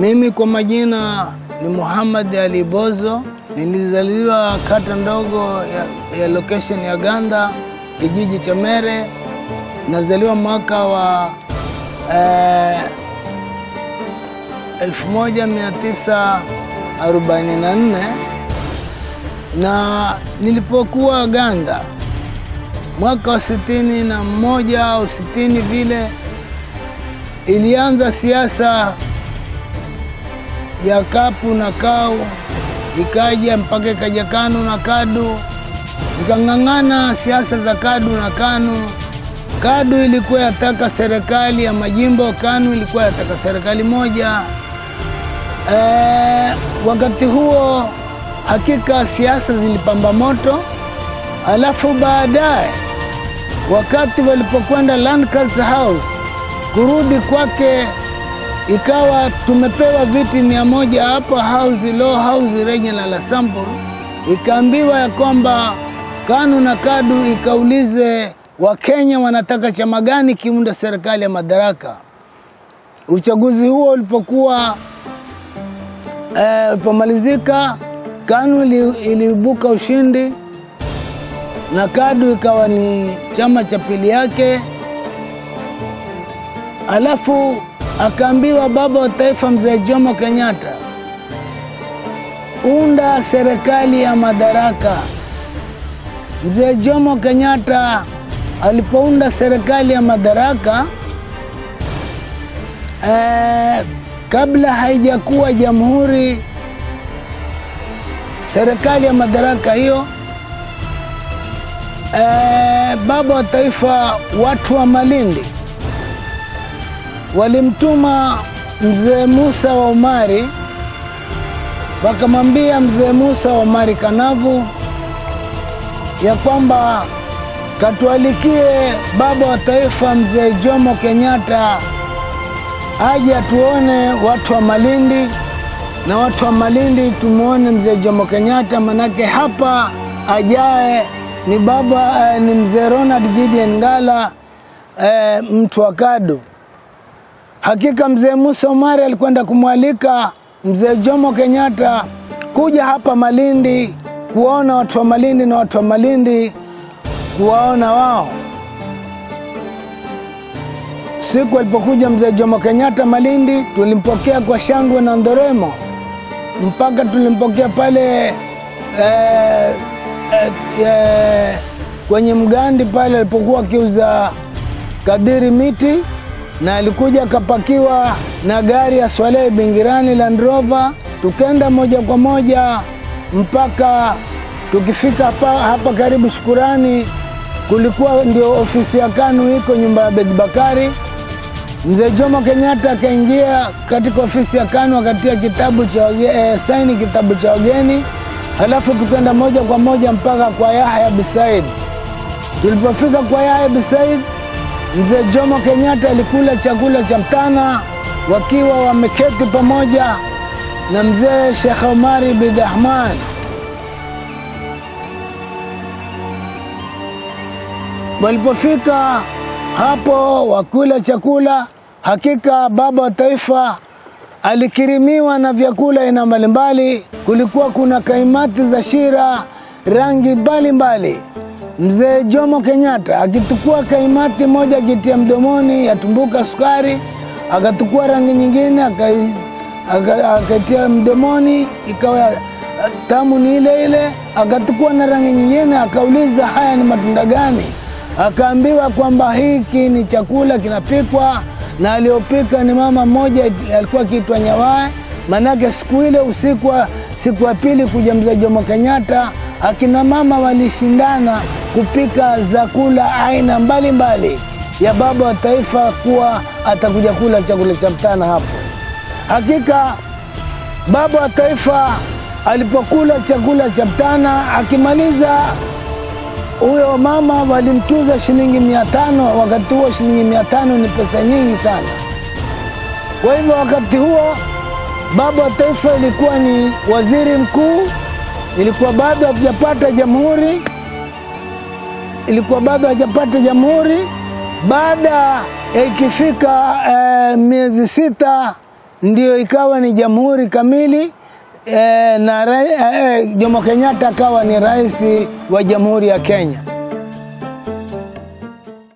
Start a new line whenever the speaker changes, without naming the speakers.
Mimi kwa majina ni Muhammad Ali Bozo. Nilizaliwa kata ndogo ya, ya location ya Ganda, kijiji cha Mere. Nazaliwa mwaka wa eh, 1944 na nilipokuwa Ganda mwaka wa sitini na moja au sitini vile ilianza siasa ya kapu na kau, ikaja mpaka ikaja KANU na KADU, zikang'ang'ana siasa za KADU na KANU. KADU ilikuwa yataka serikali ya majimbo, KANU ilikuwa yataka serikali moja. E, wakati huo hakika siasa zilipamba moto, alafu baadaye wakati walipokwenda Lancaster House kurudi kwake ikawa tumepewa viti mia moja hapa house law house regional assembly, ikaambiwa ya kwamba KANU na KADU ikaulize Wakenya wanataka chama gani kiunda serikali ya madaraka. Uchaguzi huo ulipokuwa eh, ulipomalizika KANU ili, iliibuka ushindi na KADU ikawa ni chama cha pili yake, alafu akaambiwa baba wa taifa mzee Jomo Kenyatta, unda serikali ya madaraka. Mzee Jomo Kenyatta alipounda serikali ya madaraka eh, kabla haijakuwa jamhuri, serikali ya madaraka hiyo eh, baba wa taifa, watu wa Malindi walimtuma mzee Musa wa Umari, wakamwambia mzee Musa wa Umari Kanavu ya kwamba katualikie baba wa taifa mzee Jomo Kenyatta aje atuone watu wa Malindi, na watu wa Malindi tumuone mzee Jomo Kenyatta, manake hapa ajaye ni baba eh, ni mzee Ronald Gideon Ngala eh, mtu wa KADU. Hakika mzee Musa Umari alikwenda kumwalika mzee Jomo Kenyatta kuja hapa Malindi kuwaona watu wa Malindi na watu wa Malindi kuwaona wao. Siku alipokuja mzee Jomo Kenyatta Malindi, tulimpokea kwa shangwe na ndoremo, mpaka tulimpokea pale eh, eh, eh, kwenye mgandi pale alipokuwa akiuza kadiri miti na alikuja akapakiwa na gari ya Swalehe Bingirani Land Rover, tukenda moja kwa moja mpaka tukifika hapa, hapa karibu Shukurani, kulikuwa ndio ofisi ya KANU iko nyumba ya Bedi Bakari. Mzee Jomo Kenyatta akaingia katika ofisi ya KANU akatia kitabu cha eh, saini kitabu cha wageni, halafu tukenda moja kwa moja mpaka kwa Yahya Bisaid. Tulipofika kwa Yahya Bisaid Mzee Jomo Kenyatta alikula chakula cha mchana wakiwa wameketi pamoja na mzee Sheikh Omari bin Ahmad. Walipofika hapo wakula chakula, hakika baba wa taifa alikirimiwa na vyakula aina mbalimbali. Kulikuwa kuna kaimati za shira rangi mbalimbali Mzee Jomo Kenyatta akitukua kaimati moja akitia mdomoni yatumbuka sukari, akatukua rangi nyingine akaitia mdomoni ikawa tamu ni ile ile, akatukua na rangi nyingine akauliza haya ni matunda gani? Akaambiwa kwamba hiki ni chakula kinapikwa na aliyopika ni mama mmoja alikuwa akiitwa Nyawae. Manake siku ile usiku, siku ya pili kuja mzee Jomo Kenyatta, akina mama walishindana kupika zakula aina mbalimbali mbali ya baba wa taifa kuwa atakuja kula chakula cha mchana hapo. Hakika baba wa taifa alipokula chakula cha mchana akimaliza, huyo mama walimtuza shilingi mia tano. Wakati huo shilingi mia tano ni pesa nyingi sana. Kwa hivyo wakati huo baba wa taifa ilikuwa ni waziri mkuu, ilikuwa bado hatujapata jamhuri ilikuwa bado hajapata jamhuri. Baada ya ikifika eh, miezi sita ndio ikawa ni jamhuri kamili e, na ra- e, Jomo Kenyatta akawa ni rais wa jamhuri ya Kenya.